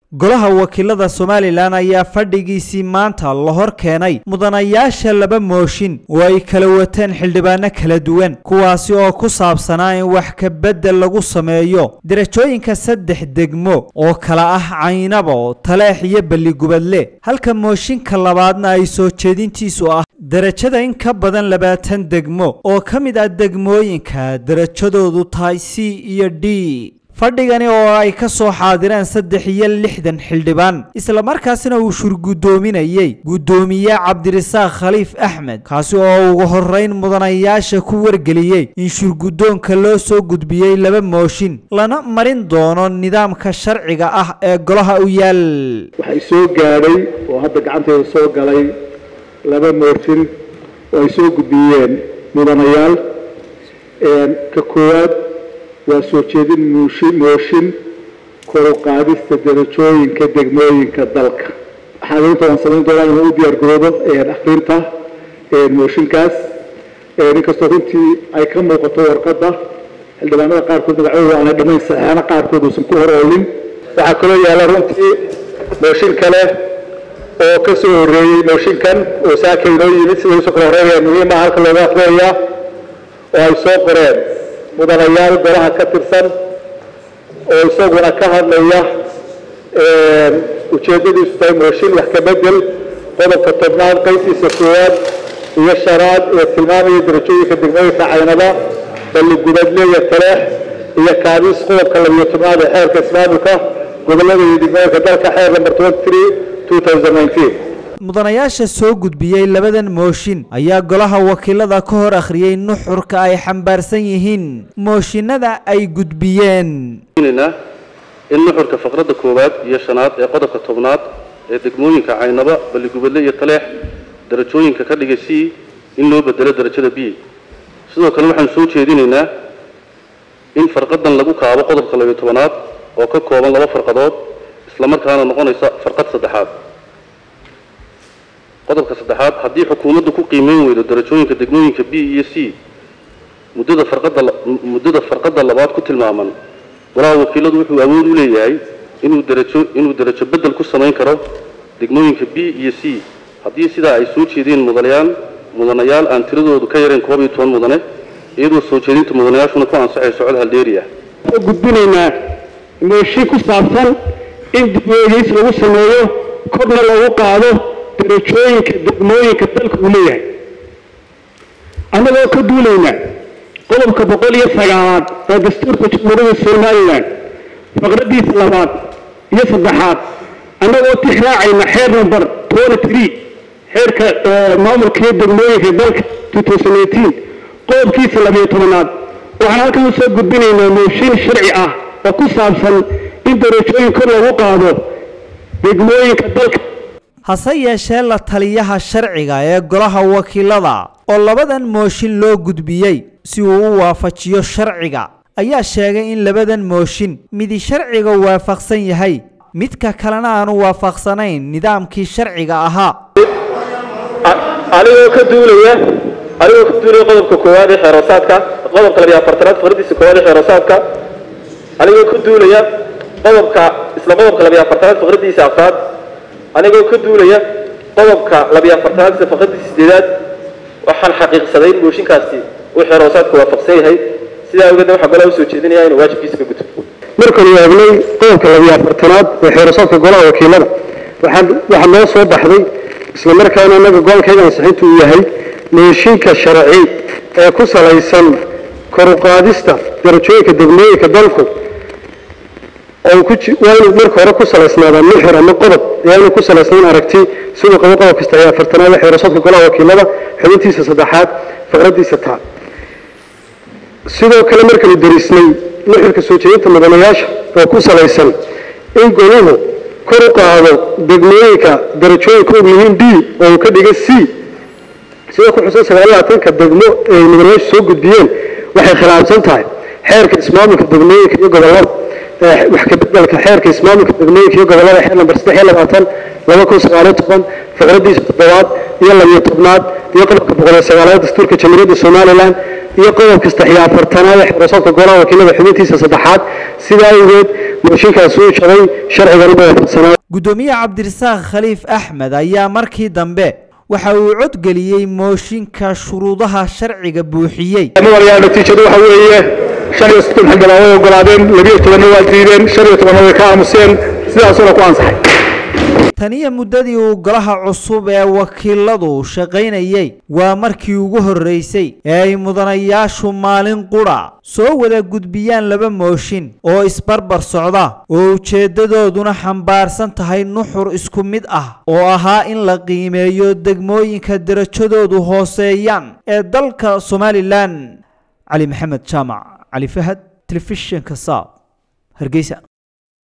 golaha wakiilada somalilan ayaa fadhigiisii maanta la hor keenay mudanayaasha laba mooshin oo ay kala wateen xildhibaano kala duwan kuwaasi oo ku saabsanaa in wax ka beddel lagu sameeyo derajooyinka saddex degmo oo kala ah caynabo taleex iyo balligubadle halka mooshinka labaadna ay soo jeedintiisu ah derajada in ka badan labaatan degmo oo ka mid ah degmooyinka derajadoodu tahay c iyo d fadhigani oo ay ka soo xaadireen saddex iyo lixdan xildhibaan islamarkaasina uu shurguddoominayey guddoomiye cabdirasaaq khaliif axmed kaasi oo ugu horrayn mudanayaasha ku wargeliyey in shurguddoonka loo soo gudbiyey laba mooshin lana marin doono nidaamka sharciga ah ee golaha u yaal waxay soo gaadhay oo hadda gacanteeda soo galay laba mooshin oo ay soo gudbiyeen mudanayaal ka koowaad waa soo jeedin muushin mooshin kor u qaadista derajooyinka degmooyinka dalka xaadirinta waan samayn doonaa inuu u diyaar garoobo akhrinta mooshinkaas inkastoo runtii ay ka muuqato warqadda xildhibaanada qaarkood magacooda aanay dhammayn saxeexana qaarkood uusan ku hor oolin waxaa kaloo yaalla runtii mooshin kale oo ka soo horreeyey mooshinkan oo saaka inoo yimid sida usoo kala horreynaya muhiima halka looga aqrinayaa oo ay soo qoreen mudanayaal golaha ka tirsan oo isaguna ka hadlaya ujeeddadiisu tahay mooshin wax ka bedel qodobka tobnaad qaybtiisa koowaad iyo shanaad ee tilmaamaya derajooyinka degmooyinka caynada balligubadle iyo taleex iyo kaabis qodobka labiyo tobnaad ee xeerka ismaamulka gobollada iyo degmooyinka dalka xeer number twenty three two thousand nineteen mudanayaasha soo gudbiyey labadan mooshin ayaa golaha wakiilada ka hor akhriyey nuxurka ay xambaarsan yihiin mooshinada ay gudbiyeen in nuxurka faqradda koowaad iyo shanaad ee qodobka tobnaad ee degmooyinka caynaba balligubadle iyo taleex derajooyinka ka dhigay c in loo bedelo derajada b sidoo kale waxaan soo jeedinaynaa in farqadan lagu kaabo qodobka labiyo tobanaad oo ka kooban laba farqadood islamarkaana noqonaysa farqad saddexaad qodobka saddexaad haddii xukuumaddu ku qiimeyn weydo derajooyinka degmooyinka b iyo c muddada farqadda muddada farqadda labaad ku tilmaaman golaha wakiiladu wuxuu awood u leeyahay inuu derajo inuu derajo beddel ku samayn karo degmooyinka b iyo c haddii sidaa ay soo jeedeen mudanayaal mudanayaal aan tiradoodu ka yareen koob iyo toban mudane iyadoo soo jeedinta mudanayaashuna ku ansaxayso cod haldeeri ah gudbinaynaa mooshin ku saabsan in dib-u-eegis lagu sameeyo korna lagu qaado derajooyinka degmooyinka dalka uu leeyahay annagoo ka duulayna qodobka boqol iyo sagaalaad ee dastuurka jamhuuriyadda somalilan faqraddiisa labaad iyo saddexaad annagoo tixraacayna xeer number twenty three xeerka maamulkaiyo degmooyinka dalka two thousand eighteen qodobkiisa labiyo tobanaad waxaan halkan usoo gudbinaynaa mooshin sharci ah oo ku saabsan in derajooyin kor lagu qaado degmooyinka dalka hase yeeshee la taliyaha sharciga ee golaha wakiilada oo labadan mooshin loo gudbiyey si uu u waafajiyo sharciga ayaa sheegay in labadan mooshin midi sharciga waafaqsan yahay midka kalena aanu waafaqsanayn nidaamkii sharciga ahaa anigoo ka duulaya anigoo ka duulaya qodobka koowaad ee xeeroosaadka qodobka labiyo afartanaad faqradiisa koowaad ee xeeroosaadka anigoo ka duulaya qodobka isla qodobka labiyo afartanaad faqradiisa afraad anigoo ka duulaya qodobka labiyo afartanaad isla faqradiisa sideedaad waxaan xaqiiqsaday in mooshinkaasi uu xeeroosaadka waafaqsan yahay sidaa awgeedna waxaa golaha usoo jeedinaya inuu waajibkiisa ka guto markanu eegnay qodobka labiyo afartanaad ee xeerasaadka golaha wakiilada waxaan waxaa noo soo baxday isla markaana innaga gobolkayga ansixintu uu yahay mooshinka sharci ee ku salaysan kor u qaadista darajooyinka degmooyinka dalku oo ku waa inuu marka hore ku salaysnaadaa nuxur ama qodob ee inuu ku salaysnayn aragti siduu qabo qodobka saddex iyo afartanaad ee xeerasaadka golaha wakiilada xubintiisa saddexaad faqraddiisa taa sidoo kale markanu darisnay nuxurka soo jeedinta mudanayaasha oo ku salaysan in goluhu kor u qaado degmooyinka darajooyinka og yihiin d oo uu ka dhiga c sida ku xusan sagaal labaatanka degmo ay mudanayaashu soo gudbiyeen waxay khilaafsan tahay xeerka ismaamulka degmooyinka iyo gobollada wax ka bedelka xeerka ismaamulka degmooyinka iyo gobollada xeer namber saddex iyo labaatan laba kun sagaaliyo toban faqradiisa toddobaad iyo labiyo tobnaad iyo qodobka boqol iyo sagaalaad dastuurka jamhuuriyadda somalilan iyo qodobka saddex iyo afartanaad ee xeerasaadka golaha wakiilada xubintiisa saddexaad sidaa awgeed mooshinkaasi uu jabay sharcigana waafaqsanaa guddoomiye cabdirasaaq khaliif axmed ayaa markii dambe waxa uu codgeliyey mooshinka shuruudaha sharciga buuxiyey madayaa natiijadu waxa weeye shan iyo soddon xildhibaan way ogolaadeen labiyo tobanna waa diideen shan iyo tobanna way ka aamuseen sidaasuna ku ansaxay taniyo muddadii uu golaha cusub ee wakiiladu shaqaynayey waa markii ugu horreysay ee ay mudanayaashu maalin qudha soo wada gudbiyaan laba mooshin oo isbarbar socda oo ujeeddadooduna xambaarsan tahay nuxur isku mid ah oo ahaa in la qiimeeyo degmooyinka derajadoodu hooseeyaan ee dalka somalilan cali maxamed jaamac cali fahad telefishinka saab hargeysa